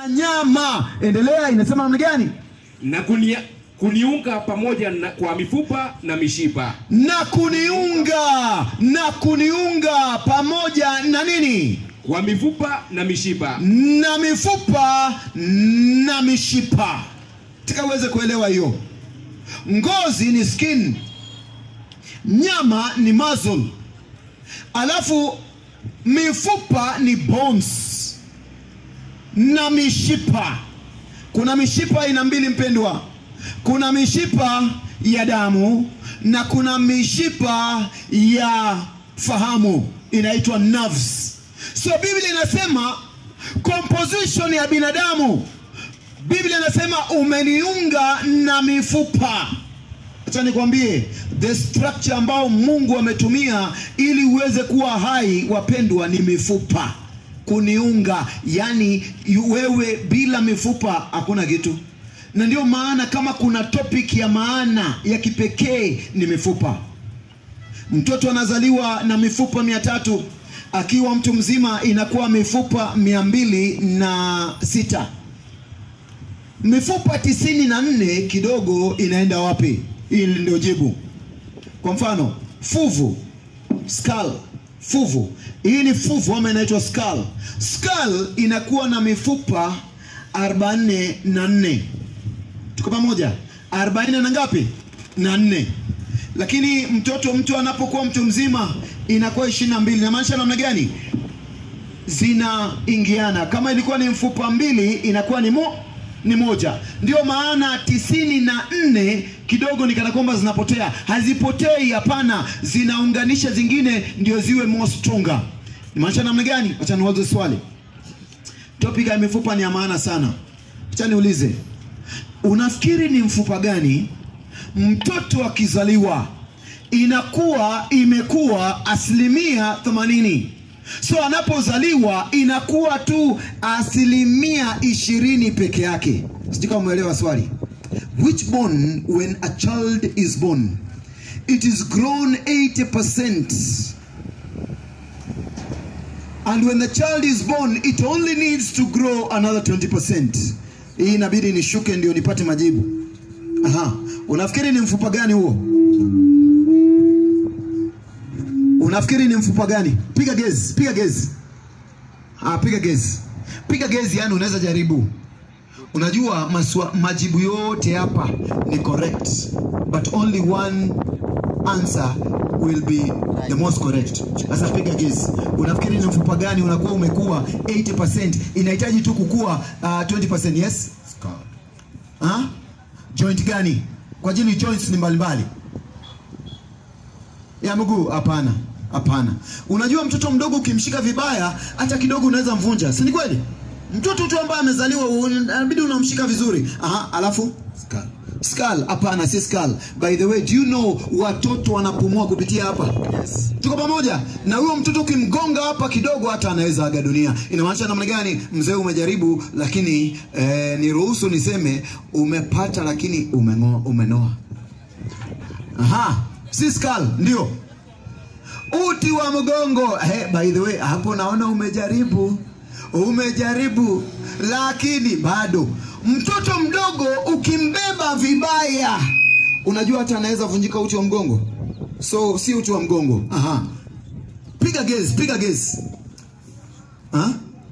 nyama. Endelea, inasema namna gani? na kunia, kuniunga pamoja na, kwa mifupa na mishipa Na kuniunga na kuniunga pamoja na nini? kwa mifupa na mishipa na mifupa na mishipa. Nataka uweze kuelewa hiyo. Ngozi ni skin, nyama ni muscle, alafu mifupa ni bones na mishipa. Kuna mishipa aina mbili mpendwa, kuna mishipa ya damu na kuna mishipa ya fahamu inaitwa nerves. So Biblia inasema composition ya binadamu, Biblia inasema umeniunga na mifupa. Acha nikwambie the structure ambao Mungu ametumia ili uweze kuwa hai, wapendwa, ni mifupa kuniunga. Yani wewe bila mifupa hakuna kitu, na ndio maana kama kuna topic ya maana ya kipekee ni mifupa. Mtoto anazaliwa na mifupa mia tatu akiwa mtu mzima inakuwa mifupa mia mbili na sita mifupa tisini na nne kidogo inaenda wapi? Hili ndio jibu. Kwa mfano fuvu, skull, fuvu. Hii ni fuvu ama inaitwa skull. Skull inakuwa na mifupa arobaini na nne. Tuko pamoja? arobaini na ngapi? Na nne. Lakini mtoto mtu anapokuwa mtu mzima inakuwa ishirini na mbili. Inamaanisha namna gani? Zinaingiana. Kama ilikuwa ni mfupa mbili inakuwa ni mo ni moja. Ndio maana tisini na nne kidogo ni kana kwamba zinapotea. Hazipotei, hapana, zinaunganisha zingine ndio ziwe more stronger. Nimaanisha namna gani? Acha niulize swali. Topic ya mifupa ni ya maana sana. Acha niulize, unafikiri ni mfupa gani mtoto akizaliwa inakuwa imekuwa asilimia themanini so anapozaliwa inakuwa tu asilimia ishirini peke yake sijui kama umeelewa swali which bone when a child is born it is grown 80% and when the child is born it only needs to grow another 20% hii inabidi nishuke ndio nipate majibu Aha. Unafikiri ni mfupa gani huo? Unafikiri ni mfupa gani? Piga gezi, piga gezi. Ah, piga gezi. Piga gezi yani unaweza jaribu. Unajua maswa, majibu yote hapa ni correct but only one answer will be the most correct. Sasa piga gezi. Unafikiri ni mfupa gani unakuwa umekuwa 80% inahitaji tu kukua uh, 20% yes? Ah? Joint gani? Kwa ajili joints ni mbalimbali. Ya mguu hapana. Hapana. Unajua mtoto mdogo ukimshika vibaya hata kidogo unaweza mvunja. Si ni kweli? Mtoto tu ambaye amezaliwa inabidi unamshika vizuri. Aha, alafu skull. Skull, hapana si skull. By the way, do you know watoto wanapumua kupitia hapa? Yes. Tuko pamoja? Na huyo mtoto ukimgonga hapa kidogo hata anaweza aga dunia. Inamaanisha namna gani? Mzee umejaribu lakini eh, niruhusu niseme umepata lakini umengoa, umenoa. Aha, si skull, ndio. Uti wa mgongo. Hey, by the way, hapo naona umejaribu. Umejaribu lakini bado mtoto mdogo ukimbeba vibaya, unajua hata anaweza vunjika uti wa mgongo. So si uti wa mgongo. Aha. Piga gezi, piga gezi. Ha?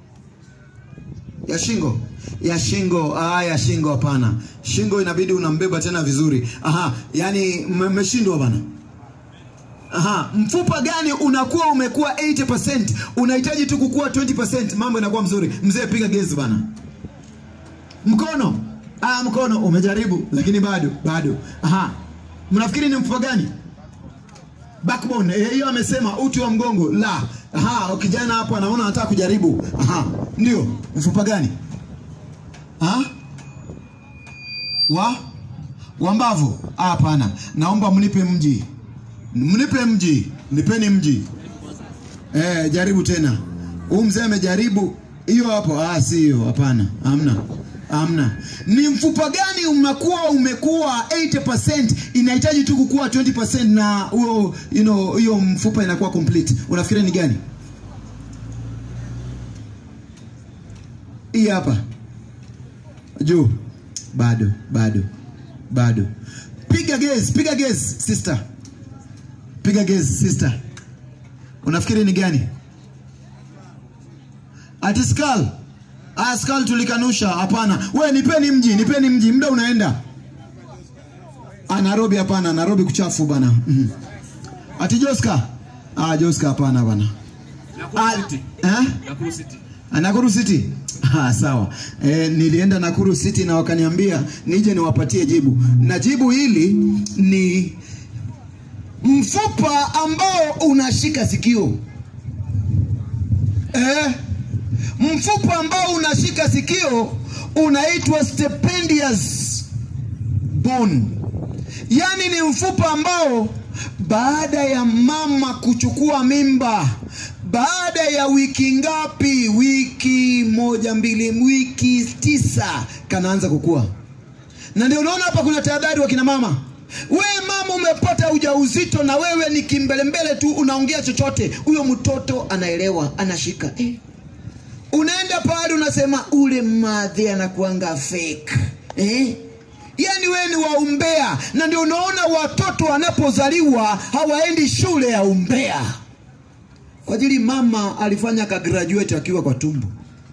Ya shingo. Ya shingo. Ah, ya shingo hapana. Shingo inabidi unambeba tena vizuri. Aha, yani mmeshindwa bana. Aha, mfupa gani unakuwa umekuwa 80%, unahitaji tu kukua 20%, mambo inakuwa mzuri. Mzee piga gezi bana. Mkono. Ah, mkono umejaribu lakini bado bado. Aha. Mnafikiri ni mfupa gani? Backbone. Eh, hiyo amesema uti wa mgongo. La. Aha, kijana hapo anaona anataka kujaribu. Aha. Ndio. Mfupa gani? Ha? Wa? Wa mbavu? Ah, hapana. Naomba mnipe mji. Mnipe mji. Nipeni mji. Eh, jaribu tena. Huyu mzee amejaribu hiyo hapo. Ah, si hiyo. Hapana. Hamna. Hamna. Ni mfupa gani umekuwa umekuwa 80% inahitaji tu kukua 20% na huo you know hiyo mfupa inakuwa complete. Unafikiri ni gani? Hii hapa. juu bado bado bado piga gezi piga gezi sister piga gezi sister unafikiri ni gani ati skal ah, skal tulikanusha hapana we nipeni mji nipeni mji muda unaenda ah, nairobi hapana nairobi kuchafu bana mm. ati joska ah, joska hapana bana Nakuru Ah, City. eh? Nakuru City. Ah, Nakuru City. Ah, sawa. E, nilienda Nakuru City na wakaniambia nije niwapatie jibu, na jibu hili ni mfupa ambao unashika sikio eh, mfupa ambao unashika sikio unaitwa stapedius bone, yaani ni mfupa ambao baada ya mama kuchukua mimba baada ya wiki ngapi? Wiki moja mbili, wiki tisa, kanaanza kukua. Na ndio unaona hapa kuna tahadhari wa kina mama. Wewe mama umepata ujauzito na wewe ni kimbelembele tu, unaongea chochote, huyo mtoto anaelewa, anashika eh. Unaenda pale unasema ule madhe anakuanga fake eh? Yaani wewe ni wa umbea, na ndio unaona watoto wanapozaliwa hawaendi shule ya umbea kwa ajili mama alifanya ka graduate akiwa kwa tumbo.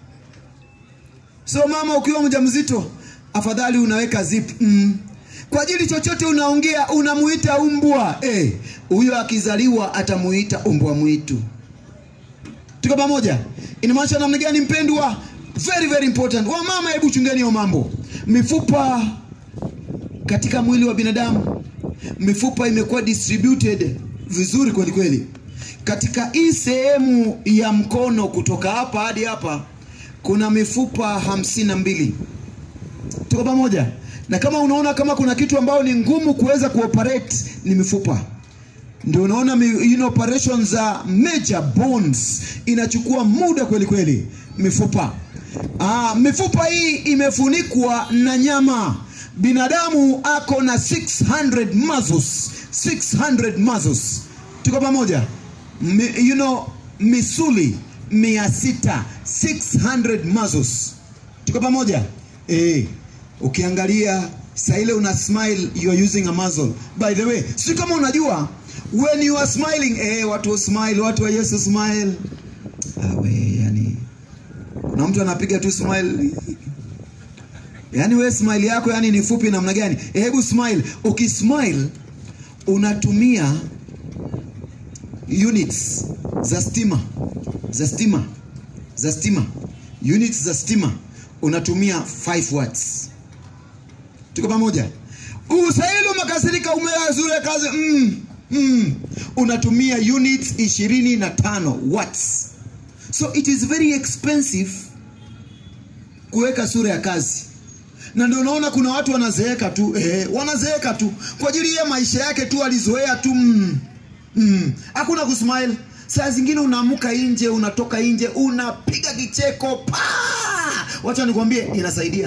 So mama, ukiwa mjamzito, afadhali unaweka zip mm. Kwa ajili chochote unaongea unamuita umbwa eh, huyo akizaliwa atamuita umbwa mwitu. Tuko pamoja? Inamaanisha namna gani mpendwa? Very very important. Wa mama, hebu chungeni hiyo mambo. Mifupa katika mwili wa binadamu, mifupa imekuwa distributed vizuri kweli kweli katika hii sehemu ya mkono kutoka hapa hadi hapa kuna mifupa hamsini na mbili tuko pamoja na kama unaona kama kuna kitu ambayo ni ngumu kuweza kuoperate ni mifupa ndio unaona mi, you know, operations za major bones inachukua muda kweli kweli mifupa ah, mifupa hii imefunikwa na nyama binadamu ako na 600 muscles 600 muscles tuko pamoja Mi, you know misuli mia sita 600 muscles tuko pamoja eh, ukiangalia saa ile una smile you are using a muscle by the way si kama unajua when you are smiling eh, watu smile watu wa yesu smile awe yani kuna mtu anapiga tu smile yaani we smile yako yani ni fupi namna gani eh, hebu smile ukismile unatumia units za stima za stima za stima units za stima unatumia 5 watts tuko pamoja usaili umekasirika umeazure kazi mm, mm. unatumia units ishirini na tano watts so it is very expensive kuweka sura ya kazi na ndio unaona kuna watu wanazeeka tu eh, wanazeeka tu kwa ajili ya maisha yake tu alizoea tu mm, mm. hakuna kusmile saa zingine unaamka nje unatoka nje unapiga kicheko pa wacha nikwambie inasaidia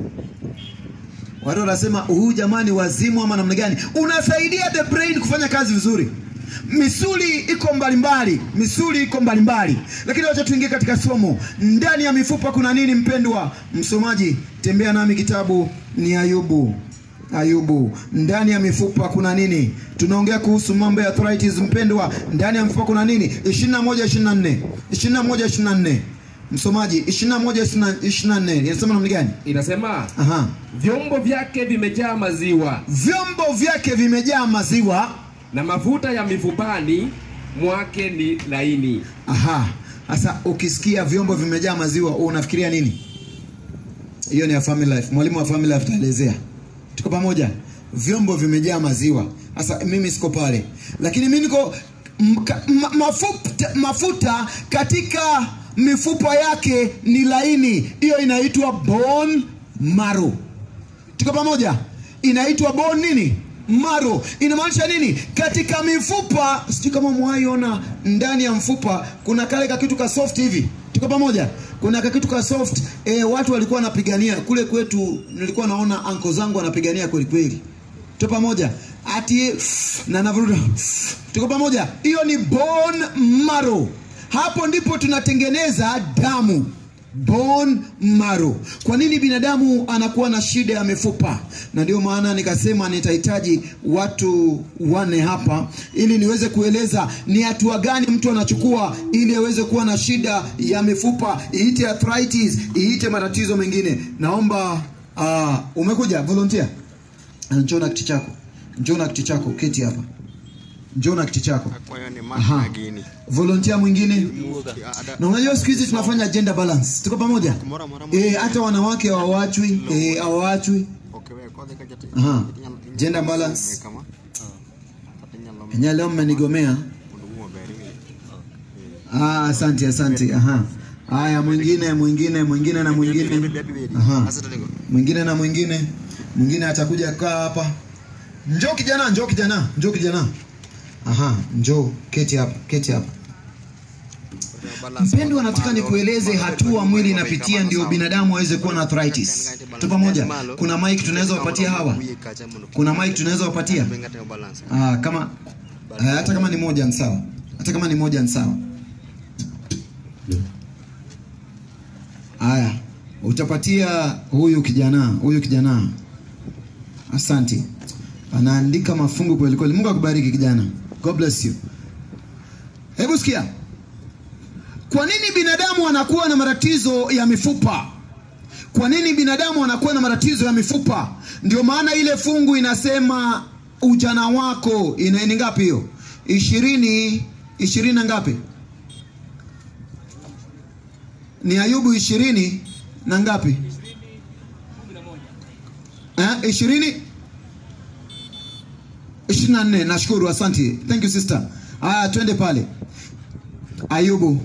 watu wanasema huyu jamani wazimu ama namna gani unasaidia the brain kufanya kazi vizuri misuli iko mbalimbali misuli iko mbalimbali lakini wacha tuingie katika somo ndani ya mifupa kuna nini mpendwa msomaji tembea nami kitabu ni ayubu ayubu ndani ya mifupa kuna nini tunaongea kuhusu mambo ya arthritis mpendwa ndani ya mifupa kuna nini 21 24 21 24 msomaji 21 24 inasema namna gani Inasema aha vyombo vyake vimejaa maziwa vyombo vyake vimejaa maziwa na mafuta ya mifupani mwake ni laini. aha sasa ukisikia vyombo vimejaa maziwa unafikiria nini hiyo ni ya family life mwalimu wa family life taelezea tuko pamoja vyombo vimejaa maziwa sasa mimi siko pale lakini mi niko m- ka- ma, mafuta, mafuta katika mifupa yake ni laini hiyo inaitwa bone marrow tuko pamoja inaitwa bone nini maro inamaanisha nini katika mifupa sijui kama mwaiona ndani ya mfupa kuna kale kakitu ka soft hivi tuko pamoja kuna kakitu ka soft e, watu walikuwa wanapigania kule kwetu nilikuwa naona anko zangu wanapigania kweli kweli tuko pamoja ati na navuruda tuko pamoja hiyo ni bone marrow hapo ndipo tunatengeneza damu bone marrow. Kwa nini binadamu anakuwa na shida ya mifupa? Na ndio maana nikasema nitahitaji watu wane hapa ili niweze kueleza ni hatua gani mtu anachukua ili aweze kuwa na shida ya mifupa, iite arthritis, iite matatizo mengine. Naomba uh, umekuja volunteer, njoo na kiti chako, njoo na kiti chako, keti hapa, njoo na kiti chako. Kwa hiyo ni Aha. mama gini. Volunteer mwingine Ada na unajua siku hizi tunafanya gender balance, tuko pamoja mora mora. eh, hata wanawake hawawachwi eh, hawawachwi Okay, wewe kwa dhika jati. Aha. Gender balance. Kama. Tatanya lam. enyewe leo mmenigomea. Mundu wa beri. Ah, asante asante. Aha. Haya, mwingine mwingine mwingine na mwingine Aha. Asa talengo. mwingine na mwingine mwingine atakuja kaa hapa. Njoo kijana, njoo kijana, njoo kijana. Aha, njoo keti hapa, keti hapa. Mpendwa, nataka nikueleze hatua mwili inapitia ndio binadamu aweze kuwa na arthritis. Tu pamoja. Kuna mic tunaweza wapatia hawa? Kuna mic tunaweza wapatia? Bengate balance. Ah, kama ah, hata kama ni moja ni sawa, hata kama ni moja ni sawa. Haya, utapatia huyu kijana, huyu kijana. Asante, anaandika mafungu kweli kweli. Mungu akubariki kijana, God bless you. Hebu sikia, kwa nini binadamu anakuwa na matatizo ya mifupa? Kwa nini binadamu anakuwa na matatizo ya mifupa? Ndio maana ile fungu inasema ujana wako ina ni ngapi hiyo? ishirini ishirini na ngapi? Ni Ayubu ishirini na ngapi? Eh, ishirini ishirini na nne. Nashukuru, asante, thank you sister. Haya, twende pale Ayubu.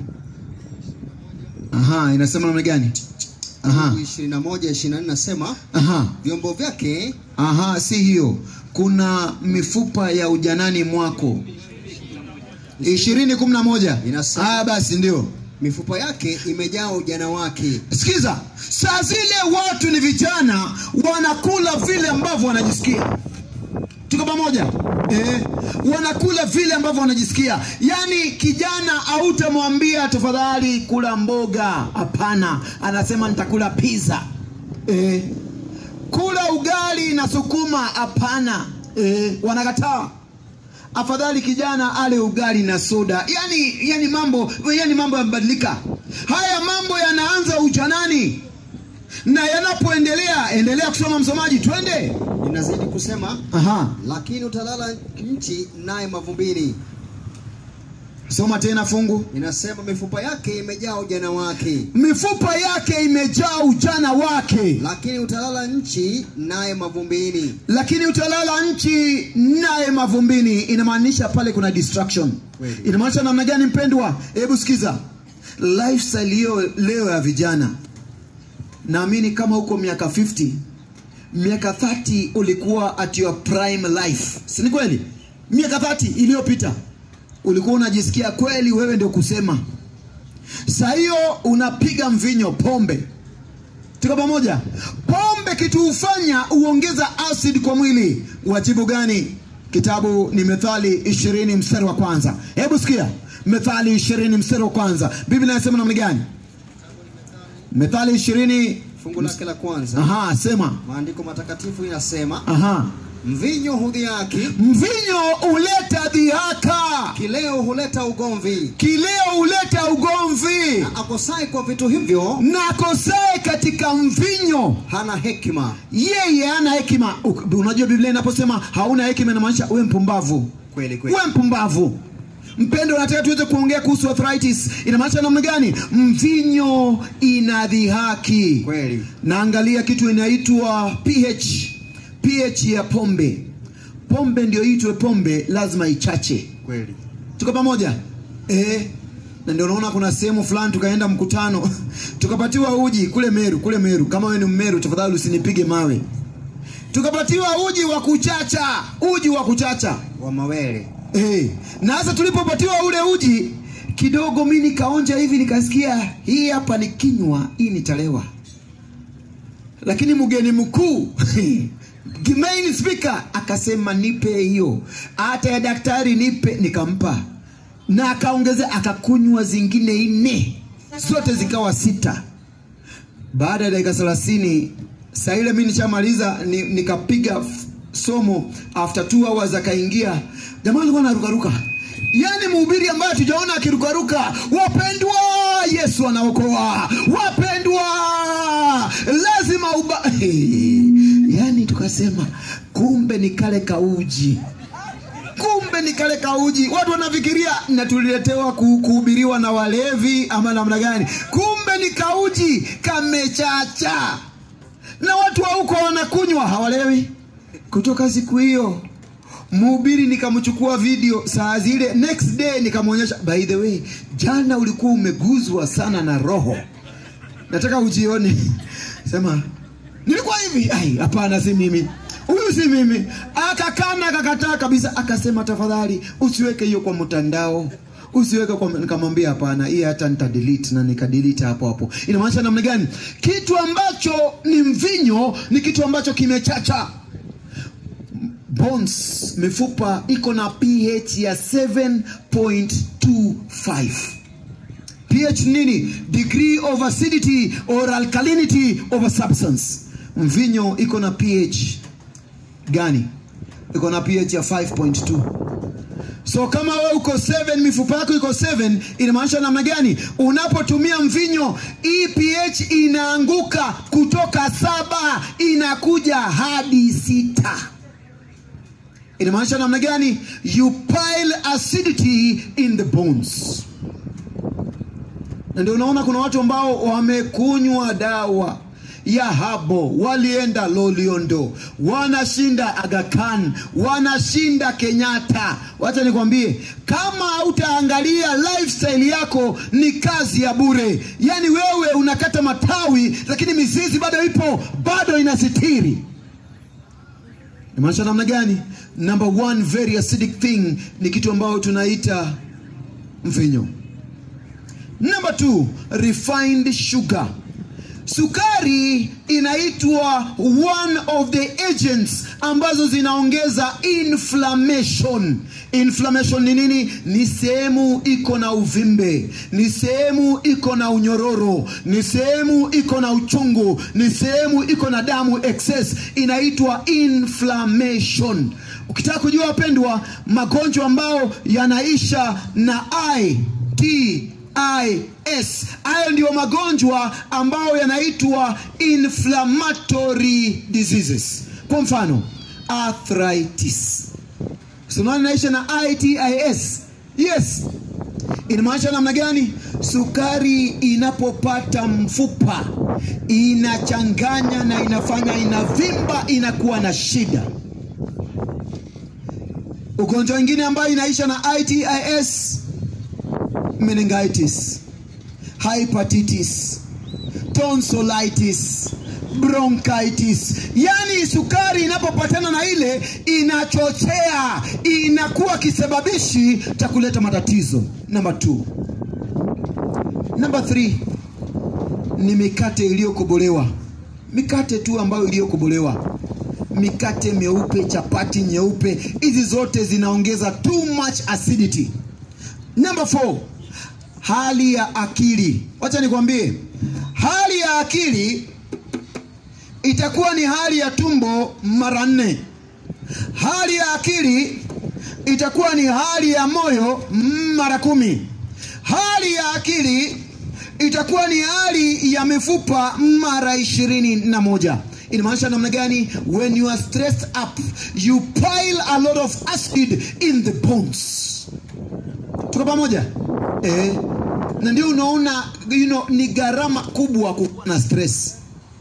Aha, inasema namna gani? Aha, ishirini na moja ishirini na nne nasema aha. vyombo vyake Aha, si hiyo. Kuna mifupa ya ujanani mwako. ishirini kumi na moja. Inasema- Ah, basi ndio. mifupa yake imejaa ujana wake Sikiza, saa zile watu ni vijana wanakula vile ambavyo wanajisikia. Tuko pamoja? Eh, wanakula vile ambavyo wanajisikia. Yaani kijana hautamwambia tafadhali kula mboga, hapana. Anasema nitakula pizza. Eh, kula ugali na sukuma, hapana. Eh, wanakataa afadhali kijana ale ugali na soda. Yani, yani mambo yani mambo yamebadilika. Haya mambo yanaanza ujanani na yanapoendelea, endelea kusoma msomaji, twende. inazidi kusema Aha, lakini utalala nchi naye mavumbini soma tena fungu. inasema mifupa yake imejaa ujana wake Mifupa yake imejaa ujana wake, lakini utalala nchi naye mavumbini lakini utalala nchi naye mavumbini. Inamaanisha pale kuna distraction. Kweli. Inamaanisha namna gani, mpendwa? Hebu sikiza lifestyle hiyo leo ya vijana. Naamini kama uko miaka 50 miaka 30 ulikuwa at your prime life, si ni kweli? Miaka 30 iliyopita ulikuwa unajisikia kweli wewe ndio kusema. Saa hiyo unapiga mvinyo, pombe. Tuko pamoja? Pombe kitu hufanya uongeza acid kwa mwili. Wajibu gani? Kitabu ni Methali ishirini mstari wa kwanza. Hebu sikia, Methali ishirini mstari wa kwanza. Biblia inasema namna gani? Methali ishirini fungu lake la kwanza aha, sema maandiko matakatifu inasema aha. mvinyo hudhiaki Mvinyo huleta dhihaka, kileo huleta ugomvi kileo huleta ugomvi, akosai kwa vitu hivyo na akosaye katika mvinyo hana hekima yeye hana hekima. Uk- Unajua Biblia inaposema hauna hekima inamaanisha uwe mpumbavu, kweli kweli uwe mpumbavu. Mpendo, nataka tuweze kuongea kuhusu arthritis. Inamaanisha namna gani? Mvinyo inadhihaki. kweli Naangalia kitu inaitwa pH, pH ya pombe. Pombe ndio itwe pombe, lazima ichache. kweli Tuko pamoja eh? Na ndio unaona kuna sehemu fulani tukaenda mkutano tukapatiwa uji kule Meru, kule Meru. Kama wewe ni Mmeru, tafadhali usinipige mawe. Tukapatiwa uji wa kuchacha, uji wa kuchacha wa mawele eh. Na sasa tulipopatiwa ule uji kidogo, mi nikaonja hivi, nikasikia hii hapa ni kinywa, hii nitalewa. Lakini mgeni mkuu main speaker akasema nipe hiyo, hata ya daktari nipe, nikampa na akaongezea akakunywa zingine nne, zote zikawa sita. baada ya dakika thelathini saa ile mi nishamaliza ni, nikapiga f- somo after two hours akaingia jamaa alikuwa anarukaruka yaani mhubiri ambaye tujaona akirukaruka wapendwa yesu anaokoa wapendwa lazima uba yaani tukasema kumbe ni kale kauji kumbe ni kale kauji watu wanafikiria na tuliletewa ku- kuhubiriwa na walevi ama namna gani kumbe ni kauji kamechacha na watu wa huko wanakunywa hawalewi kutoka siku hiyo mhubiri nikamchukua video saa zile next day nikamwonyesha by the way jana ulikuwa umeguzwa sana na roho nataka ujione sema nilikuwa hivi ai hapana si mimi huyu si mimi akakana akakataa kabisa akasema tafadhali usiweke hiyo kwa mtandao usiweke kwa nikamwambia hapana hii hata nitadelete na nikadelete hapo hapo inamaanisha namna gani kitu ambacho ni mvinyo ni kitu ambacho kimechacha bones mifupa iko na ph ya 7.25 pH nini? Degree of acidity or alkalinity of a substance. Mvinyo iko na pH gani? Iko na pH ya 5.2. So kama wewe uko 7 mifupa yako iko 7 inamaanisha namna gani? Unapotumia mvinyo hii pH inaanguka kutoka saba inakuja hadi sita. Inamaanisha namna gani? You pile acidity in the bones na ndio unaona kuna watu ambao wamekunywa dawa ya habo walienda loliondo wanashinda agakan wanashinda kenyatta wacha nikwambie kama hautaangalia lifestyle yako ni kazi ya bure yaani wewe unakata matawi lakini mizizi bado ipo bado inasitiri nimaanisha namna gani number one very acidic thing ni kitu ambayo tunaita mvinyo Number two, refined sugar. Sukari inaitwa one of the agents ambazo zinaongeza inflammation. Inflammation ni nini? Ni sehemu iko na uvimbe, ni sehemu iko na unyororo, ni sehemu iko na uchungu, ni sehemu iko na damu excess, inaitwa inflammation. Ukitaka kujua wapendwa, magonjwa ambayo yanaisha na I T IS. Hayo ndiyo magonjwa ambayo yanaitwa inflammatory diseases. Kwa mfano, arthritis. Sunaona inaisha na ITIS. Yes. Inamaanisha namna gani? Sukari inapopata mfupa inachanganya na inafanya inavimba, inakuwa na shida. Ugonjwa mwingine ambayo inaisha na ITIS meningitis, hepatitis, tonsillitis, bronchitis. Yaani sukari inapopatana na ile inachochea, inakuwa kisababishi cha kuleta matatizo. Number two. Number three ni mikate iliyokobolewa, mikate tu ambayo iliyokobolewa mikate meupe, chapati nyeupe, hizi zote zinaongeza too much acidity. Number four, hali ya akili. Wacha nikwambie, hali ya akili itakuwa ni hali ya tumbo mara nne. Hali ya akili itakuwa ni hali ya moyo mara kumi. Hali ya akili itakuwa ni hali ya mifupa mara ishirini na moja. Inamaanisha namna gani? When you are stressed up, you pile a lot of acid in the bones. Tuko pamoja eh? Na ndio unaona you know, ni gharama kubwa kuwa na stress,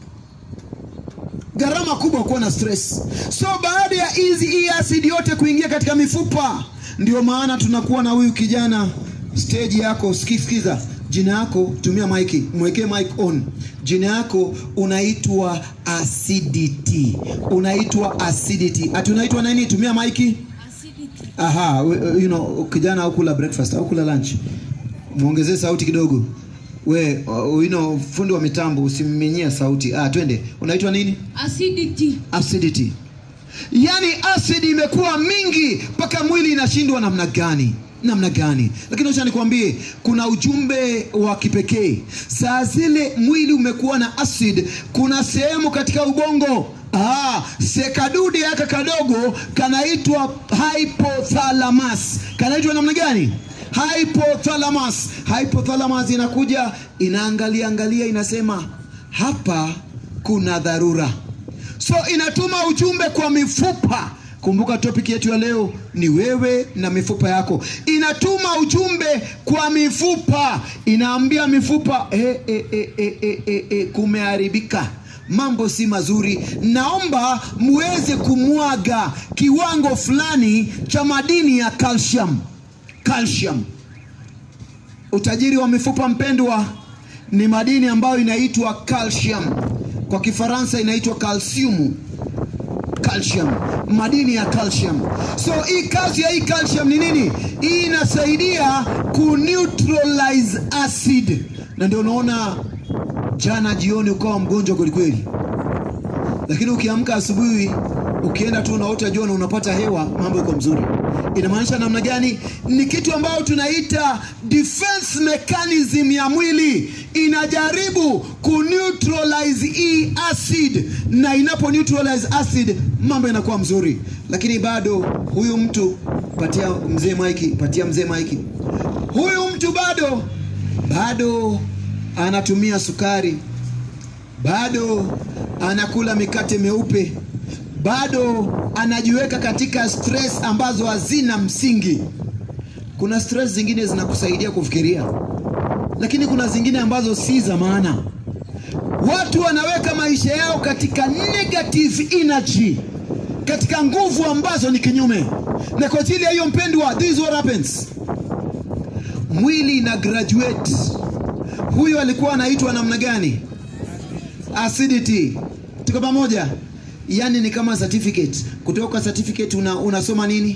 gharama kubwa kuwa na stress. So baada ya hizi hii acid yote kuingia katika mifupa, ndio maana tunakuwa na huyu kijana stage yako, sikisikiza jina yako, tumia maiki, mwekee mic on. Jina yako unaitwa acidity, unaitwa acidity. Ati unaitwa nani? Tumia maiki. Aha, we- you know, kijana haukula breakfast, haukula lunch. Muongezee sauti kidogo. We, uh, you know, fundi wa mitambo usimminyia sauti. Ah, twende. Unaitwa nini? acidity Acidity. Yaani acid imekuwa mingi mpaka mwili inashindwa namna gani? namna gani lakini acha nikwambie kuna ujumbe wa kipekee saa zile mwili umekuwa na acid kuna sehemu katika ubongo Ah, sekadude yaka kadogo kanaitwa hypothalamus kanaitwa namna gani hypothalamus hypothalamus inakuja inaangalia angalia inasema hapa kuna dharura so inatuma ujumbe kwa mifupa kumbuka topic yetu ya leo ni wewe na mifupa yako inatuma ujumbe kwa mifupa inaambia mifupa e, e, e, e, e, e, e, kumeharibika mambo si mazuri naomba muweze kumwaga kiwango fulani cha madini ya calcium calcium utajiri wa mifupa mpendwa ni madini ambayo inaitwa calcium kwa kifaransa inaitwa calcium calcium madini ya calcium so hii kazi ya hii calcium ni nini hii inasaidia kuneutralize acid na ndio unaona jana jioni ukawa mgonjwa kwelikweli lakini ukiamka asubuhi ukienda tu unaota jua na unapata hewa mambo iko mzuri inamaanisha namna gani ni kitu ambayo tunaita defense mechanism ya mwili inajaribu kuneutralize hii acid na inapo neutralize acid mambo yanakuwa mzuri lakini bado huyu mtu patia mzee maiki patia mzee maiki huyu mtu bado bado anatumia sukari bado anakula mikate meupe bado anajiweka katika stress ambazo hazina msingi kuna stress zingine zinakusaidia kufikiria lakini kuna zingine ambazo si za maana watu wanaweka maisha yao katika negative energy katika nguvu ambazo ni kinyume na kwa ajili ya hiyo mpendwa this is what happens mwili ina graduate huyo alikuwa anaitwa namna gani acidity tuko pamoja yani ni kama certificate kutoka kwa certificate una, unasoma nini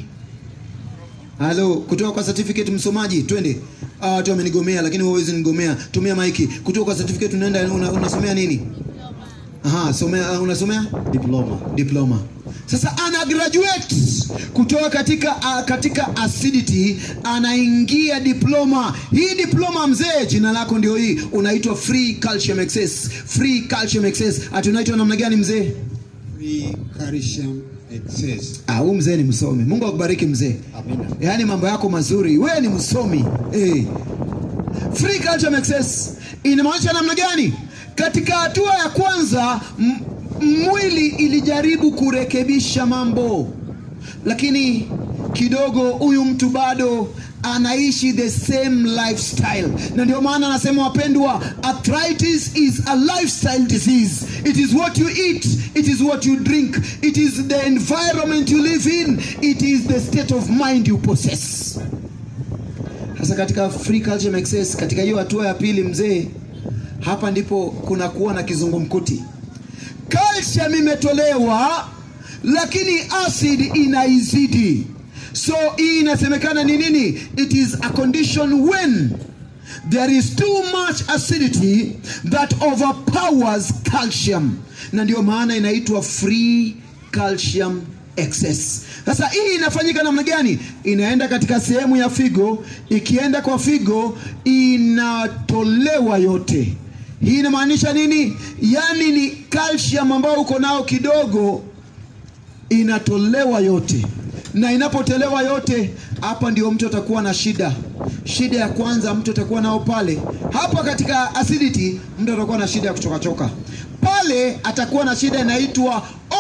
halo kutoka kwa certificate msomaji twende Ah, watu wamenigomea lakini huwezi nigomea tumia maiki kutoka kwa certificate unaenda una, unasomea nini Aha, somea, uh, unasomea diploma diploma sasa ana graduate kutoka katika uh, katika acidity anaingia diploma hii diploma mzee jina lako ndio hii unaitwa free calcium excess free calcium excess ati unaitwa namna gani mzee free calcium excess. Ah, huyu mzee ni msomi. Mungu akubariki mzee. Amina. Yaani mambo yako mazuri. Wewe ni msomi. Eh. Free calcium excess inamaanisha namna gani? Katika hatua ya kwanza m- mwili ilijaribu kurekebisha mambo, lakini kidogo huyu mtu bado anaishi the same lifestyle, na ndio maana anasema wapendwa, arthritis is a lifestyle disease. It is what you eat, it is what you drink, it is the environment you live in, it is the state of mind you possess. Sasa katika free calcium excess, katika hiyo hatua ya pili, mzee, hapa ndipo kuna kuwa na kizungumkuti. Calcium imetolewa, lakini acid inaizidi. So hii inasemekana ni nini? It is a condition when there is too much acidity that overpowers calcium, na ndio maana inaitwa free calcium excess. Sasa hii inafanyika namna gani? Inaenda katika sehemu ya figo, ikienda kwa figo inatolewa yote. Hii inamaanisha nini? Yaani ni calcium ambayo uko nao kidogo inatolewa yote na inapotolewa yote hapa ndio mtu atakuwa na shida shida ya kwanza mtu atakuwa nao pale hapa katika acidity mtu atakuwa na shida ya kuchokachoka pale atakuwa na shida inaitwa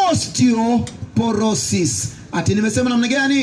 osteoporosis ati nimesema namna gani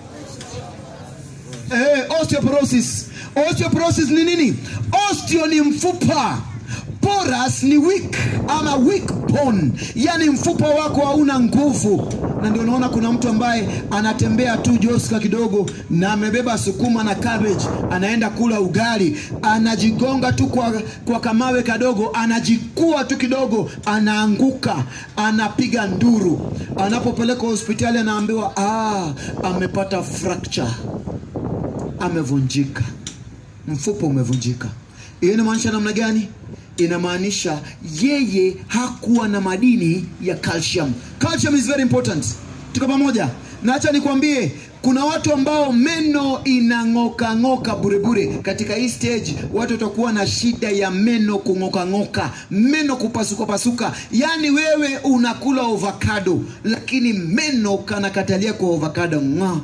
eh, osteoporosis osteoporosis ni nini osteo ni mfupa porous ni weak ama weak bone yani mfupa wako hauna nguvu na ndio unaona kuna mtu ambaye anatembea tu joska kidogo na amebeba sukuma na cabbage anaenda kula ugali anajigonga tu kwa, kwa kamawe kadogo anajikua tu kidogo anaanguka anapiga nduru anapopelekwa hospitali anaambiwa ah, amepata fracture amevunjika mfupa umevunjika hiyo inamaanisha namna gani inamaanisha yeye hakuwa na madini ya calcium calcium is very important tuko pamoja na acha nikwambie kuna watu ambao meno inang'oka ng'oka burebure katika hii stage watu watakuwa na shida ya meno kung'oka ng'oka meno kupasuka pasuka yaani wewe unakula avocado lakini meno kanakatalia kwa avocado ng'aa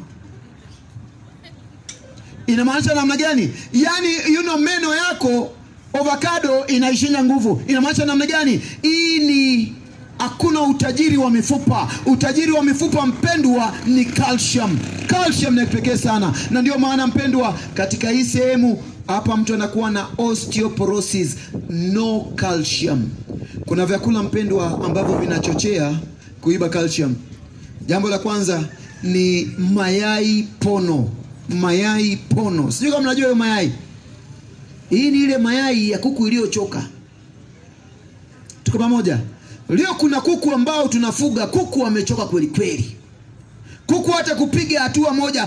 inamaanisha namna gani yaani you know, meno yako avocado inaishinya nguvu inamaanisha namna gani hii ni hakuna utajiri wa mifupa utajiri wa mifupa mpendwa ni calcium calcium ni pekee sana na ndio maana mpendwa katika hii sehemu hapa mtu anakuwa na osteoporosis no calcium kuna vyakula mpendwa ambavyo vinachochea kuiba calcium jambo la kwanza ni mayai pono mayai pono sijui kama mnajua hiyo mayai hii ni ile mayai ya kuku iliyochoka tuko pamoja leo kuna kuku ambao tunafuga kuku wamechoka kweli kweli kuku hata kupiga hatua moja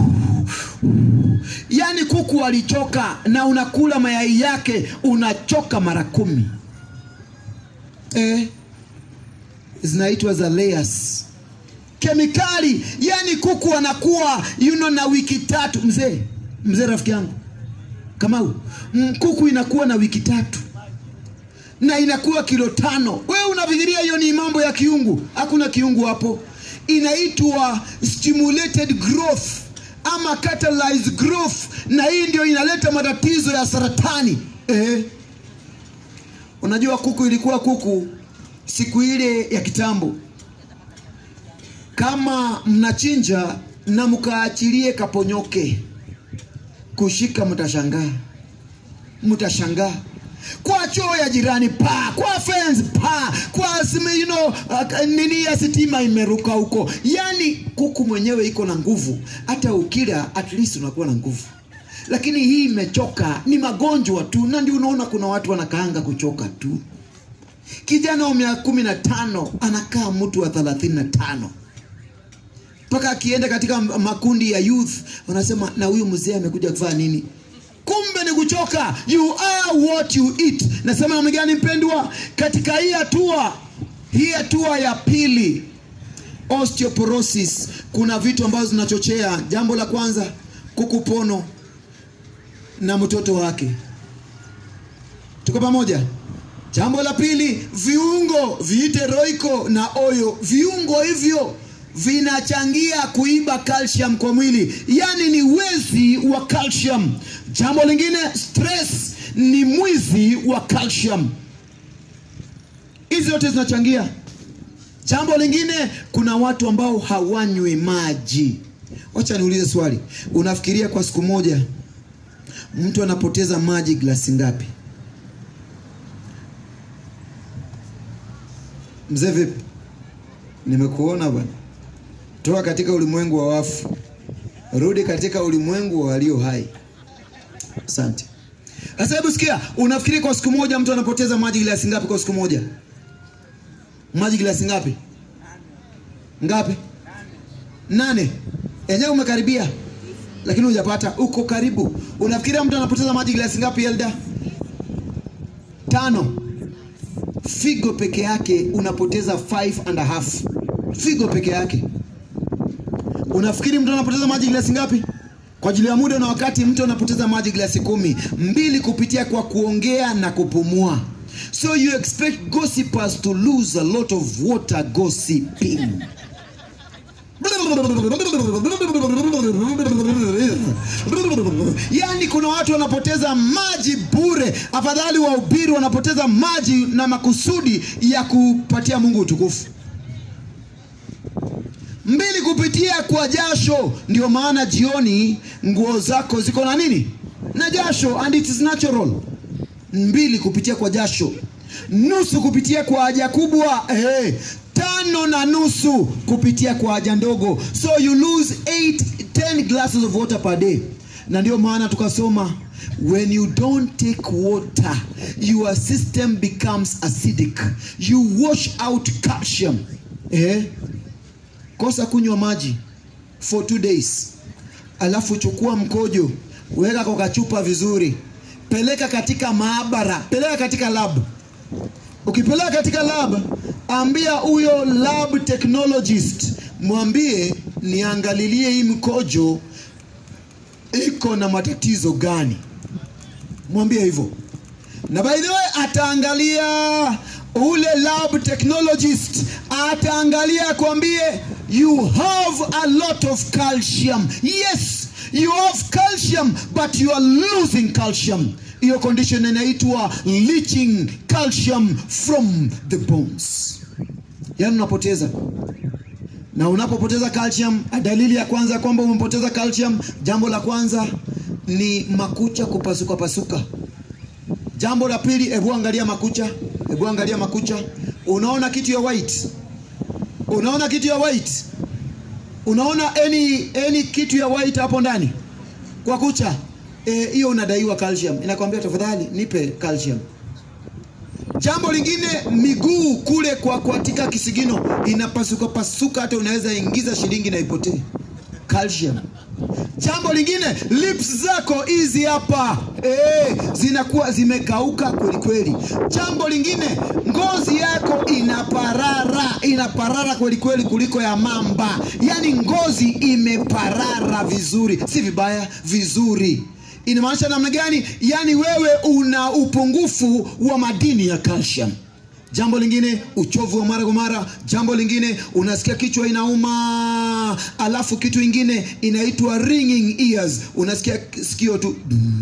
yaani kuku alichoka na unakula mayai yake unachoka mara kumi eh, zinaitwa za layers kemikali yani kuku anakuwa you know, na wiki tatu mzee mzee rafiki yangu kamau mm, kuku inakuwa na wiki tatu na inakuwa kilo tano wewe unafikiria hiyo ni mambo ya kiungu hakuna kiungu hapo inaitwa stimulated growth ama catalyzed growth na hii ndio inaleta matatizo ya saratani eh. unajua kuku ilikuwa kuku siku ile ya kitambo kama mnachinja na mkaachilie kaponyoke kushika mtashangaa mtashangaa kwa choo ya jirani pa kwa fence pa kwa sime, you know, uh, nini ya sitima imeruka huko yani kuku mwenyewe iko na nguvu hata ukila at least unakuwa na nguvu lakini hii imechoka ni magonjwa tu na ndio unaona kuna watu wanakaanga kuchoka tu kijana wa miaka kumi na tano anakaa mtu wa thelathini na tano mpaka akienda katika makundi ya youth wanasema na huyu mzee amekuja kufanya nini kumbe ni kuchoka you are what you eat nasema namna gani mpendwa katika hii hatua hii hatua ya pili osteoporosis kuna vitu ambazo zinachochea jambo la kwanza kukupono na mtoto wake tuko pamoja jambo la pili viungo viite roiko na oyo viungo hivyo vinachangia kuiba calcium kwa mwili yaani ni wezi wa calcium jambo lingine stress ni mwizi wa calcium hizi zote zinachangia jambo lingine kuna watu ambao hawanywi maji wacha niulize swali unafikiria kwa siku moja mtu anapoteza maji glasi ngapi mzee vipi nimekuona bwana toka katika ulimwengu wa wafu rudi katika ulimwengu wa walio hai asante sasa hebu sikia unafikiri kwa siku moja mtu anapoteza maji glasi ngapi kwa siku moja maji glasi ngapi ngapi nane enyewe umekaribia lakini hujapata uko karibu unafikiria mtu anapoteza maji glasi ngapi elda tano figo peke yake unapoteza five and a half figo peke yake unafikiri mtu anapoteza maji glasi ngapi kwa ajili ya muda na wakati mtu anapoteza maji glasi kumi mbili kupitia kwa kuongea na kupumua so you expect gossipers to lose a lot of water gossiping yaani kuna watu wanapoteza maji bure afadhali wahubiri wanapoteza maji na makusudi ya kupatia mungu utukufu mbili kupitia kwa jasho ndio maana jioni nguo zako ziko na nini na jasho and it is natural mbili kupitia kwa jasho nusu kupitia kwa haja kubwa hey. tano na nusu kupitia kwa haja ndogo so you lose 8 10 glasses of water per day na ndio maana tukasoma when you don't take water your system becomes acidic you wash out calcium eh? kosa kunywa maji for two days alafu chukua mkojo weka kwa kachupa vizuri peleka katika maabara peleka katika lab ukipeleka katika lab ambia huyo lab technologist mwambie niangalilie hii mkojo iko na matatizo gani mwambie hivyo na by the way ataangalia ule lab technologist ataangalia akwambie you have a lot of calcium yes you have calcium but you are losing calcium hiyo condition inaitwa leaching calcium from the bones yaani unapoteza na unapopoteza calcium dalili ya kwanza ya kwamba umepoteza calcium jambo la kwanza ni makucha kupasuka pasuka jambo la pili hebu angalia makucha hebu angalia makucha unaona kitu ya white unaona kitu ya white unaona any, any kitu ya white hapo ndani kwa kucha Eh, hiyo unadaiwa calcium inakwambia tafadhali nipe calcium jambo lingine miguu kule kwa katika kisigino inapasuka pasuka hata unaweza ingiza shilingi na ipotee calcium jambo lingine lips zako hizi hapa eh, zinakuwa zimekauka kweli kweli jambo lingine ngozi yako inaparara inaparara kweli kweli kuliko ya mamba yaani ngozi imeparara vizuri si vibaya vizuri inamaanisha namna gani yaani wewe una upungufu wa madini ya calcium jambo lingine uchovu wa mara kwa mara jambo lingine unasikia kichwa inauma alafu kitu ingine inaitwa ringing ears unasikia sikio tu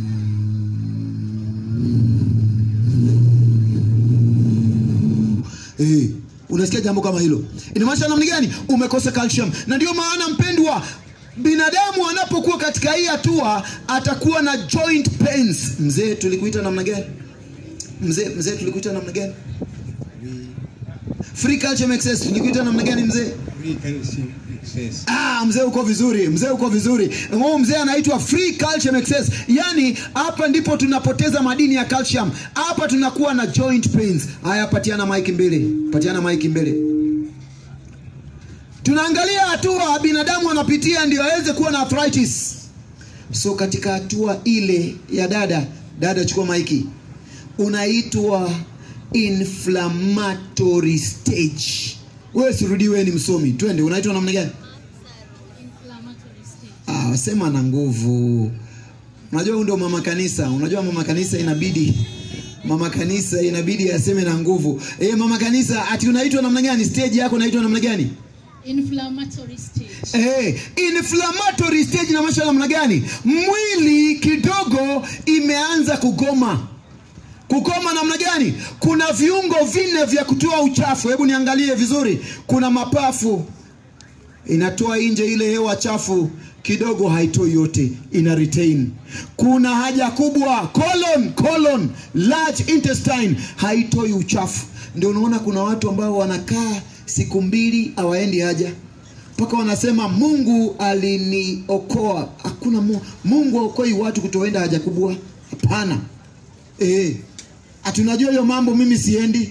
Eh, unasikia jambo kama hilo inamaanisha namna gani umekosa calcium na ndio maana mpendwa binadamu anapokuwa katika hii hatua atakuwa na joint pains mzee tulikuita namna gani mzee mzee tulikuita namna gani free calcium excess tulikuita namna gani mzee Free calcium excess. Ah, mzee uko vizuri, mzee uko vizuri. Huyu mzee anaitwa free calcium excess. Yaani hapa ndipo tunapoteza madini ya calcium. Hapa tunakuwa na joint pains. Haya, patiana mic mbele, patiana mic mbele. Tunaangalia hatua binadamu anapitia ndio aweze kuwa na arthritis. So katika hatua ile ya dada, dada chukua maiki, unaitwa inflammatory stage. Wewe sirudi, wewe ni msomi, twende. Unaitwa namna gani? inflammatory state. Ah, sema na nguvu. Unajua huyu ndio mama kanisa. Unajua mama kanisa inabidi mama kanisa inabidi aseme na nguvu. Eh, mama kanisa ati unaitwa namna gani? Stage yako unaitwa namna gani? Inflammatory stage. Eh, inflammatory stage inamaanisha namna gani? Mwili kidogo imeanza kugoma. Kugoma namna gani? Kuna viungo vinne vya kutoa uchafu. Hebu niangalie vizuri. Kuna mapafu inatoa nje ile hewa chafu kidogo, haitoi yote, ina retain. Kuna haja kubwa, colon, colon, large intestine haitoi uchafu. Ndio unaona kuna watu ambao wanakaa siku mbili hawaendi haja mpaka wanasema Mungu aliniokoa. Hakuna mu, Mungu aokoi watu kutoenda haja kubwa, hapana. Eh, ati unajua hiyo mambo, mimi siendi.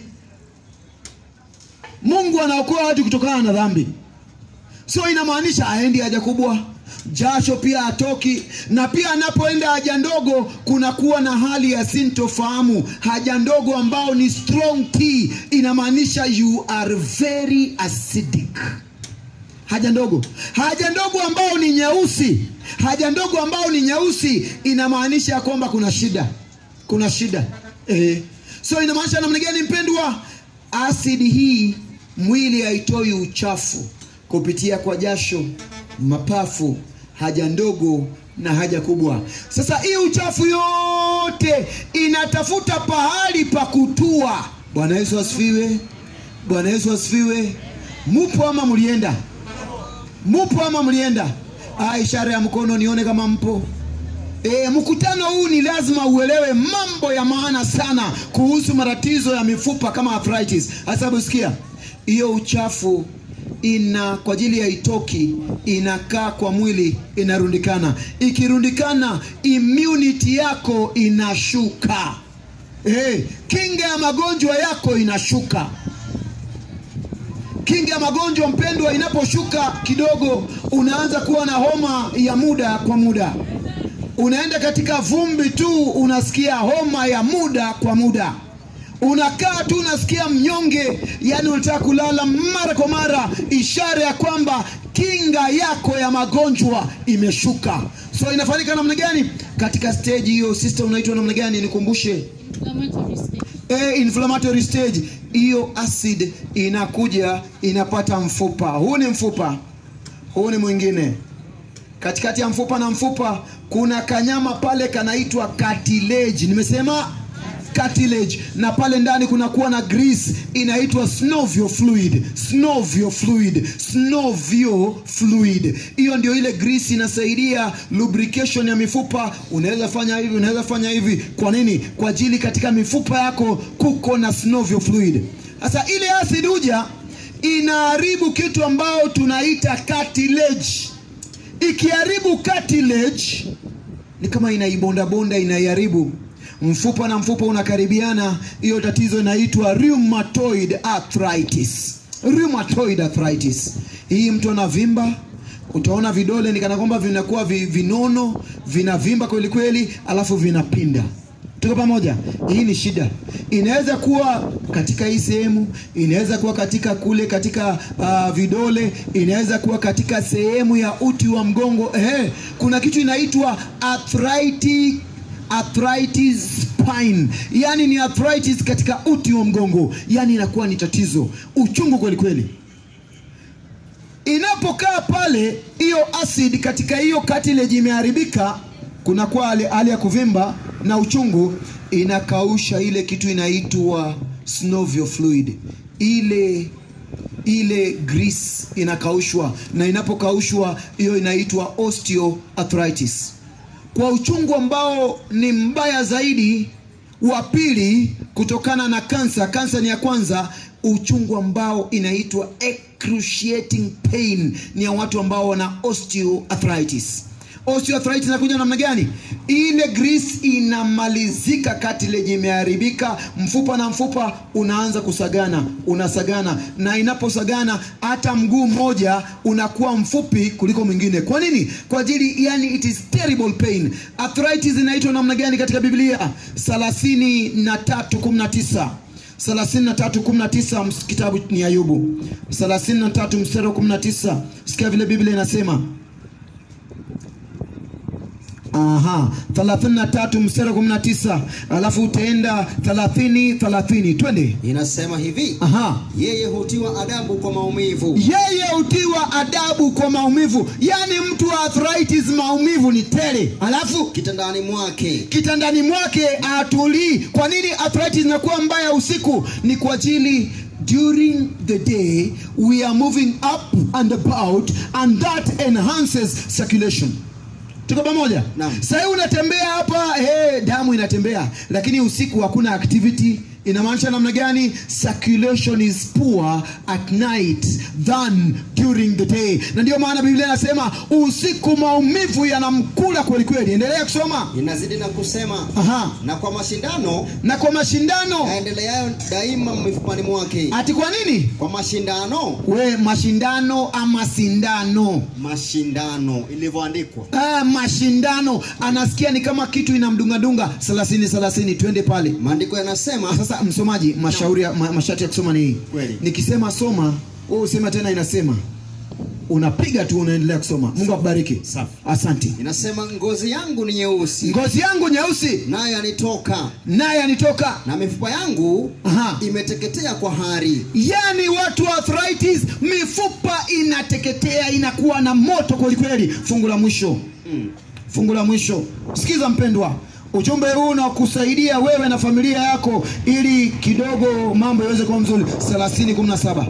Mungu anaokoa watu kutokana na dhambi so inamaanisha aendi haja kubwa jasho pia atoki na pia anapoenda haja ndogo kunakuwa na hali ya sintofahamu haja ndogo ambao ni strong tea inamaanisha you are very acidic haja ndogo haja ndogo ambao ni nyeusi haja ndogo ambao ni nyeusi inamaanisha ya kwamba kuna shida kuna shida eh. so inamaanisha namna gani mpendwa asidi hii mwili haitoi uchafu kupitia kwa jasho mapafu haja ndogo na haja kubwa sasa hii uchafu yote inatafuta pahali pa kutua bwana yesu asifiwe bwana yesu asifiwe mupo ama mlienda mupo ama mlienda ah, ishara ya mkono nione kama mpo E, mkutano huu ni lazima uelewe mambo ya maana sana kuhusu matatizo ya mifupa kama arthritis. Hasa sikia, hiyo uchafu ina kwa ajili ya itoki inakaa kwa mwili inarundikana. Ikirundikana immunity yako inashuka. E, kinga ya magonjwa yako inashuka kinga ya magonjwa mpendwa inaposhuka kidogo unaanza kuwa na homa ya muda kwa muda unaenda katika vumbi tu unasikia homa ya muda kwa muda unakaa tu unasikia mnyonge yani unataka kulala mara kwa mara ishara ya kwamba kinga yako ya magonjwa imeshuka so inafanyika namna gani katika stage hiyo system unaitwa namna gani nikumbushe inflammatory stage. e, inflammatory stage hiyo acid inakuja inapata mfupa huu ni mfupa huu ni mwingine katikati ya mfupa na mfupa kuna kanyama pale kanaitwa cartilage nimesema cartilage na pale ndani kunakuwa na grease inaitwa synovial fluid synovial fluid synovial fluid hiyo ndio ile grease inasaidia lubrication ya mifupa unaweza fanya hivi unaweza fanya hivi kwa nini kwa ajili katika mifupa yako kuko na synovial fluid sasa ile acid huja inaharibu kitu ambao tunaita cartilage ikiharibu cartilage ni kama inaibondabonda inaiharibu mfupa na mfupa unakaribiana hiyo tatizo inaitwa rheumatoid arthritis rheumatoid arthritis hii mtu anavimba utaona vidole ni kana kwamba vinakuwa vi, vinono vinavimba kweli kweli alafu vinapinda tuko pamoja hii ni shida inaweza kuwa katika hii sehemu inaweza kuwa katika kule katika uh, vidole inaweza kuwa katika sehemu ya uti wa mgongo Ehe, kuna kitu inaitwa arthritic arthritis spine yani ni arthritis katika uti wa mgongo yani inakuwa ni tatizo uchungu kweli kweli inapokaa pale hiyo acid katika hiyo cartilage imeharibika kunakuwa hali hali ya kuvimba na uchungu inakausha ile kitu inaitwa synovial fluid ile ile grease inakaushwa na inapokaushwa hiyo inaitwa osteoarthritis kwa uchungu ambao ni mbaya zaidi wa pili kutokana na kansa kansa ni ya kwanza uchungu ambao inaitwa excruciating pain ni ya watu ambao wana osteoarthritis osteoarthritis inakuja namna gani ile grease inamalizika cartilage imeharibika mfupa na mfupa unaanza kusagana unasagana na inaposagana hata mguu mmoja unakuwa mfupi kuliko mwingine kwa nini kwa ajili yani it is terrible pain arthritis inaitwa namna gani katika biblia 3319 33:19 ms- kitabu ni ayubu 33 mstari wa 19 sikia vile biblia inasema Aha, 33 mstari wa 19 alafu utaenda 30 30 twende inasema hivi Aha. yeye hutiwa adabu kwa maumivu yeye hutiwa adabu kwa maumivu yaani mtu wa arthritis maumivu ni tele alafu kitandani mwake kitandani mwake atulii kwa nini arthritis inakuwa mbaya usiku ni kwa ajili during the day we are moving up and about and that enhances circulation tuko pamoja Naam. sahii unatembea hapa hey, damu inatembea lakini usiku hakuna activity inamaanisha namna gani circulation is poor at night than during the day na ndio maana biblia inasema usiku maumivu yanamkula kwelikweli endelea kusoma inazidi na kusema Aha. na kwa mashindano na kwa mashindano yaendeleayo daima mifupani mwake ati kwa nini kwa mashindano we mashindano ama sindano mashindano ilivyoandikwa ah, mashindano anasikia ni kama kitu inamdungadunga thelathini thelathini twende pale maandiko yanasema sasa msomaji mashauri ya- ma, masharti ya kusoma ni hii Kweli. nikisema soma wewe usema tena inasema unapiga tu unaendelea kusoma mungu akubariki Safi. asante inasema ngozi yangu ni nyeusi ngozi yangu nyeusi nayo yanitoka naye anitoka na mifupa yangu Aha. imeteketea kwa hari yaani watu wa arthritis mifupa inateketea inakuwa na moto kwelikweli fungu la mwisho mm. fungu la mwisho sikiza mpendwa ujumbe huu unakusaidia wewe na familia yako ili kidogo mambo yaweze kuwa mzuri 3017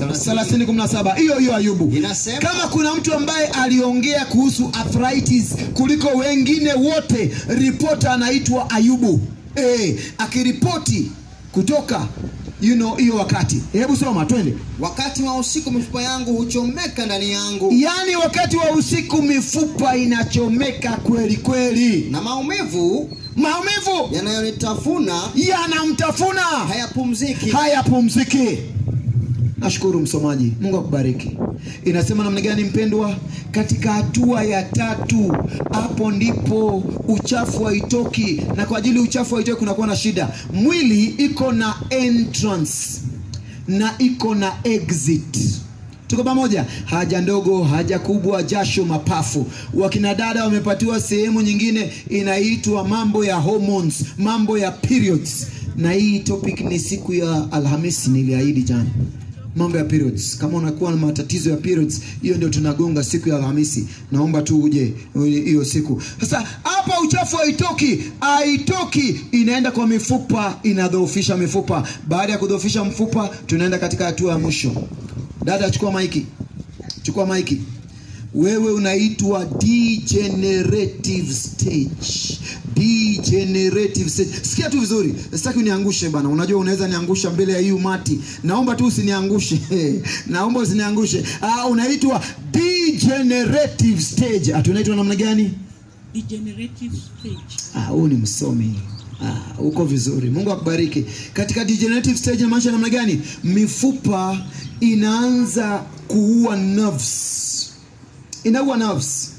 3017 hiyo hiyo ayubu Inasema- kama kuna mtu ambaye aliongea kuhusu arthritis kuliko wengine wote ripota anaitwa ayubu e, akiripoti kutoka you know hiyo wakati hebu soma twende wakati wa usiku mifupa yangu huchomeka ndani yangu yaani wakati wa usiku mifupa inachomeka kweli kweli na maumivu maumivu yanayonitafuna yanamtafuna hayapumziki hayapumziki nashukuru msomaji mungu akubariki inasema namna gani mpendwa katika hatua ya tatu hapo ndipo uchafu haitoki na kwa ajili uchafu haitoki kunakuwa na shida mwili iko na entrance na iko na exit tuko pamoja haja ndogo haja kubwa jasho mapafu wakina dada wamepatiwa sehemu nyingine inaitwa mambo ya hormones mambo ya periods na hii topic ni siku ya alhamisi niliahidi jana mambo ya periods kama unakuwa na matatizo ya periods hiyo ndio tunagonga siku ya alhamisi naomba tu uje hiyo siku sasa hapa uchafu haitoki haitoki inaenda kwa mifupa inadhoofisha mifupa baada ya kudhoofisha mfupa tunaenda katika hatua ya mwisho dada chukua maiki chukua maiki wewe unaitwa degenerative stage degenerative stage sikia tu vizuri sitaki uniangushe bana unajua unaweza niangusha mbele ya hii umati naomba tu usiniangushe naomba usiniangushe ah, unaitwa degenerative stage ah, tunaitwa namna gani degenerative stage. Ah, huu ni msomi Ah, uko vizuri mungu akubariki katika degenerative stage inamaanisha namna gani mifupa inaanza kuua nerves inaua nerves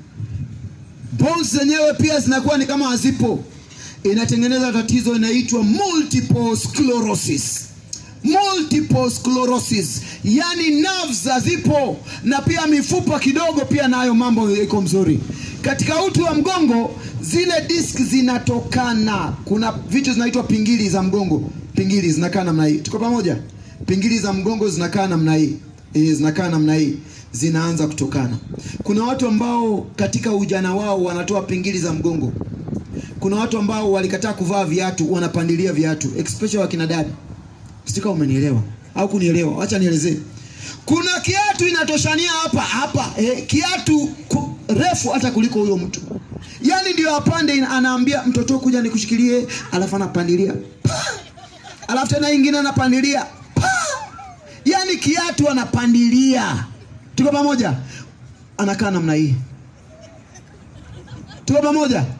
bones zenyewe pia zinakuwa ni kama hazipo inatengeneza tatizo inaitwa multiple sclerosis multiple sclerosis yani nerves hazipo na pia mifupa kidogo pia nayo mambo iko mzuri katika uti wa mgongo zile disk zinatokana kuna vitu zinaitwa pingili za mgongo pingili zinakaa namna hii tuko pamoja pingili za mgongo zinakaa namna hii e, zinakaa namna hii zinaanza kutokana kuna watu ambao katika ujana wao wanatoa pingili za mgongo kuna watu ambao walikataa kuvaa viatu wanapandilia viatu especially wakina dada sika umenielewa au kunielewa wacha nielezee kuna kiatu inatoshania hapa hapa eh, kiatu ku, refu hata kuliko huyo mtu yaani ndio apande ina- anaambia mtoto kuja nikushikilie alafu anapandilia Pa! alafu tena ingine anapandilia Pa! yaani kiatu anapandilia tuko pamoja anakaa namna hii tuko pamoja